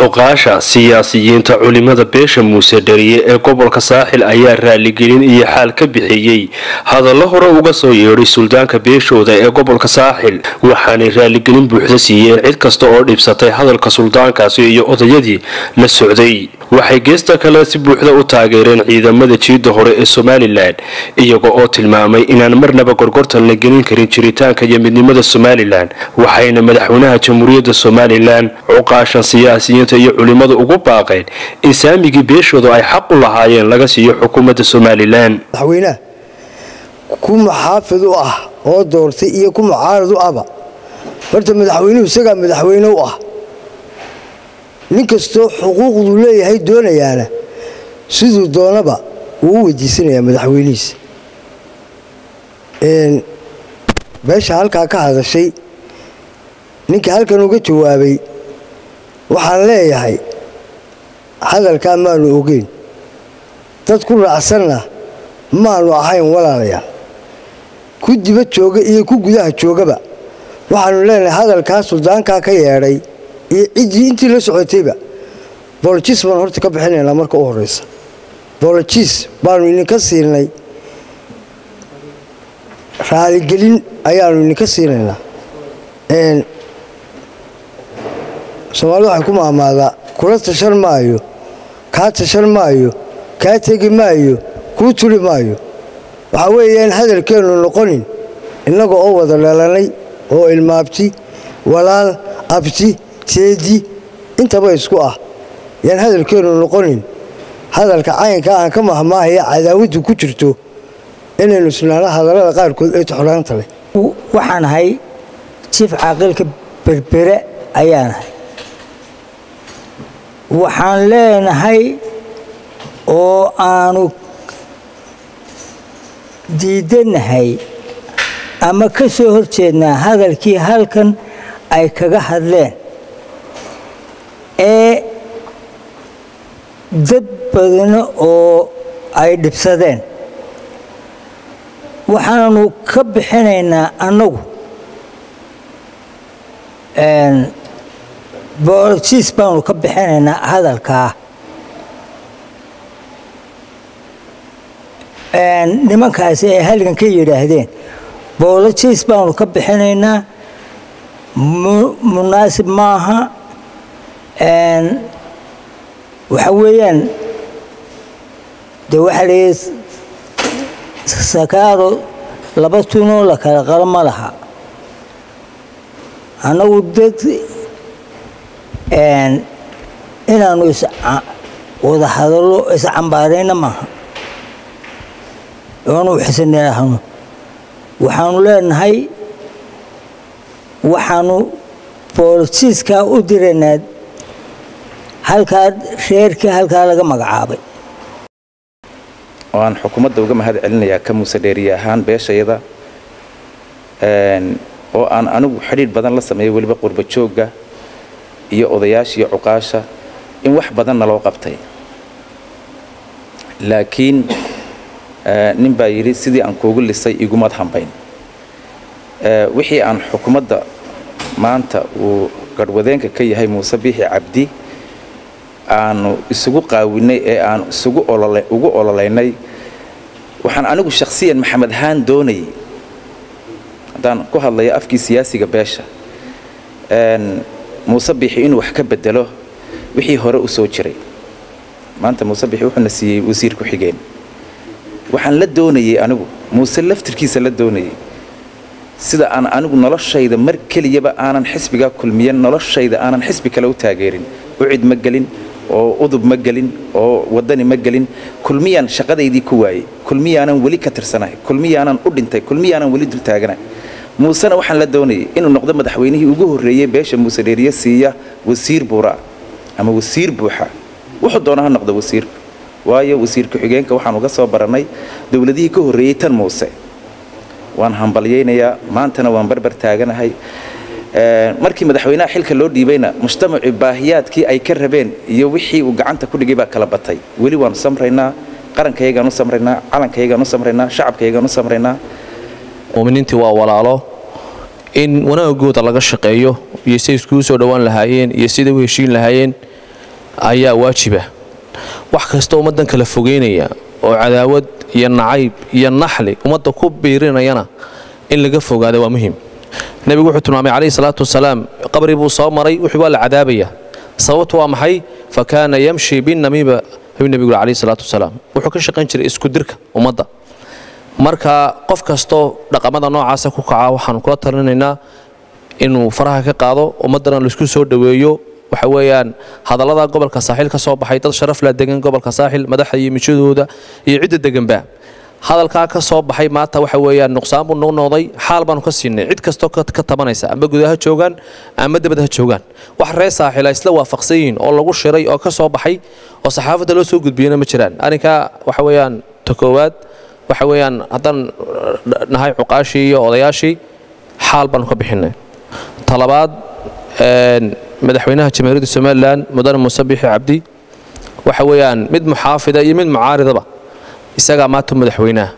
cuqaasha siyaasiyiinta culimada beesha muuse dhariye ee gobolka saaxil ayaa raaligelin iyo xaal ka bixiyey hadallo hore uga soo yeedhay suldaanka beeshooda ee gobolka saaxil waxaanay raaligelin buuxda siiyeen cid kasta oo dhibsatay hadalka suldaankaasi iyo odayadii la socday waxay geesta kale si buuxda u taageereen ciidamada jiidda hore ee somalilan iyaga oo tilmaamay inaan marnaba gorgortan la gelin karin jiritaanka iyo midnimada somalilan waxayna madaxweynaha jamhuuriyadda somalilan cuqaashan siyaasiyiinta iyo culimmada ugu baaqeen in saamigii beeshooda ay xaq u lahaayeen laga siiyo xukuumadda somalilan madaxweynaha ku maxaafid u ah oo doortay iyo ku mucaarad u ahba horta madaxweynuhu isagaa madaxweyne u ah nin kastoo xuquuqduu leeyahay doonayaana siduu doonaba wuu u weydiisanayaa madaxweynihiisa beesha halkaa ka hadashay ninka halkan uga jawaabay waxaan leeyahay hadalkaa maanu ogeyn dad ku raacsanna maanu ahayn walaalayaal ku diba jooga iyo ku gudaha joogaba waxaanu leenahay hadalkaa suldaankaa ka yeedhay iyo ciddii intii la socotayba bolojis baan horta ka bixinaynaa marka u horraysa bolojis baanu idinka siinay raaligelin ayaanu idinka siinaynaa soomaalida waxay ku maamaadaa kula tashan maayo kaa tashan maayo kaa tegi maayo kuu tuli maayo waxaa weeyaan hadalkeennu noqonin innaga oo wada dhalanay oo ilmaabti walaal abti teedi intaba isku ah yaan hadalkeennu noqonin hadalka caynka aan ka mahmaahaya cadaawaddu ku jirto inaynu isnaano hadallada qaarkood ee toxraanta leh waxaan ahay jiif caaqilka berbere ayaan ahay waxaan leenahay oo aanu diidanahay ama ka soo hor jeednaa hadalkii halkan ay kaga hadleen ee dad badana oo ay dhibsadeen waxaanu ka bixinaynaa annagu booljiis baanu ka bixinaynaa hadalkaa nimankaasi ay halgan ka yidhaahdeen boolojis baanu ka bixinaynaa munaasib maaha waxa weeyaan de waxaa layihi sakaaro laba tunoo la kala qalo ma laha annagu dad inaanu wada hadallo iscambaarayna maaha oanu xisanaahno waxaanu leenahay waxaanu booljiiskaa u diraynaa halkaa reerkii halkaa laga magacaabay oo aan xukuumadda uga mahad celinayaa ka muuse dheeriye ahaan beeshayada oo aan anigu xidhiidh badan la sameeyay weliba qurba joogga iyo odayaasha iyo cuqaasha in wax badanna loo qabtay laakiin nin baa yidhi sidii aan kuugu lisay igumad hambayn wixii aan xukuumadda maanta uu garhwadeenka ka yahay muuse biixi cabdi aanu isugu qaawinay ee aan isugu ugu ololaynay waxaan anigu shakhsiyan maxamed haan doonayay haddaan ku hadlayo afkii siyaasiga beesha muuse biixi inuu wax ka bedelo wixii hore u soo jiray maanta muuse biixi wuxuuna siiyey wasiir ku-xigeen waxaan la doonayey anigu muuse laftirkiisa la doonayey sida aan anigu noloshayda mar keliyaba aanan xisbigaa kulmiyan noloshayda aanan xisbi kale u taageerin ucid ma gelin oo udub ma gelin oo wadani ma gelin kulmiyaan shaqadaydii ku waayey kulmiyaanan weli ka tirsanahay kulmiyaanan u dhintay kulmiyaanan weli dul taaganahay muusena waxaan la doonayay inuu noqdo madaxweynihii ugu horreeyey beesha muuse dheeriye siiya wasiir buuraa ama wasiir buuxa wuxuu doona ha noqdo wasiirku waayo wasiir ku-xigeenka waxaan uga soo barannay dowladihii ka horreeyey tan muuse waan hambalyaynayaa maantana waan barbar taaganahay markii madaxweynaha xilka loo dhiibayna mujtamacii baahiyaadkii ay ka rabeen iyo wixii uu gacanta ku dhigay baa kala batay weli waanu samraynaa qarankayagaan u samraynaa calankayagaan u samraynaa shacabkayagaan u samraynaa muuminiintii waa walaalo in wanaagooda laga shaqeeyo iyo siday iskugu soo dhowaan lahaayeen iyo siday u heshiin lahaayeen ayaa waajiba wax kasta ummaddan kala fogeynaya oo cadaawad iyo nacayb iyo naxli ummadda ku biirinayana in laga fogaada waa muhim nebigu wuxuu tilmaamay calayhi salaatu wasalaam qabri buu soo maray wuxuu waa la cadaabaya sababtu waa maxay fa kaana yamshi binamiima ayuu nebigu calayhi salaatu wasalaam wuxuu ka shaqayn jiray isku dirka ummadda marka qof kastoo dhaqamada noocaasa ku kaca waxaanu kula talinaynaa inuu faraha ka qaado ummaddana laisku soo dhoweeyo waxa weeyaan hadallada gobolka saaxiil ka soo baxay dad sharaf la degan gobolka saaxiil madaxda iyo mijadooda iyo cidda deganba hadalkaa ka soo baxay maanta waxa weeyaan nuqsaan buu noo noqday xaal baanu ka siinay cid kastoo ka tabanaysa amba gudaha joogaan ama dibadha joogaan wax reer saaxiil ay isla waafaqsan yihiin oo lagu shiray oo ka soo baxay oo saxaafadda loo soo gudbiyana ma jiraan arrinkaa waxa weeyaan ta koowaad waxa weeyaan haddaan nahay cuqaashii iyo odayaashii xaal baanu ka bixinay talabaad madaxweynaha jamhuuriyadda somalilan mudane muuse bixi cabdi waxa weeyaan mid muxaafida iyo mid mucaaridaba isagaa maanta madaxweynaha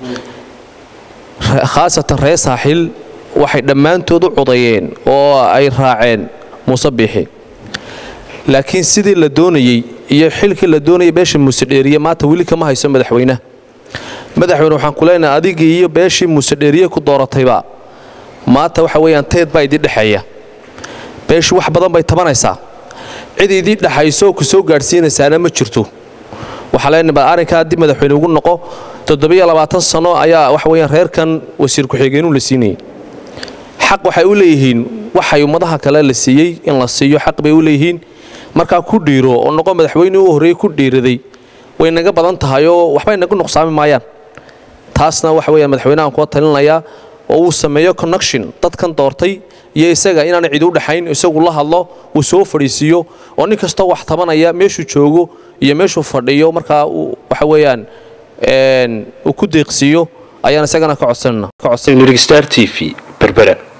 khaasatan reer saaxiil waxay dhammaantood u codayeen oo ay raaceen muuse biixi laakiin sidii la doonayey iyo xilkii la doonayay beesha muuse dheeriye maanta weli kama hayso madaxweynaha madaxweyne waxaan ku leenahay adigii iyo beeshii muuse dheeriye ku dooratayba maanta waxa weeyaan teed baa idii dhexeeya beeshu wax badan bay tabanaysaa cid idii dhexayso ku soo gaadhsiinaysaana ma jirto waxaa leenahay bal arrinkaa dib madaxweyne ugu noqo toddobiyo labaatan sano ayaa waxa weeyaan reerkan wasiir ku-xigeenuu la siinayay xaq waxay u leeyihiin waxay ummadaha kale la siiyey in la siiyo xaq bay u leeyihiin markaa ku dhiiro oo noqo madaxweyne u horreeyey ku dhiiraday way naga badan tahay oo waxbay naga nuqsaami maayaan taasna waxa weeyaan madaxweynahan kuwa talinayaa oo uu sameeyo connection dadkan doortay iyo isaga inaana cid u dhexayn isagu la hadlo uu soo fadhiisiiyo oo nin kastoo wax tabanaya meeshuu joogo iyo meeshuu fadhiyo markaa waxa weeyaan uu ku deeqsiiyo ayaan isagana ka codsanana star t v berbera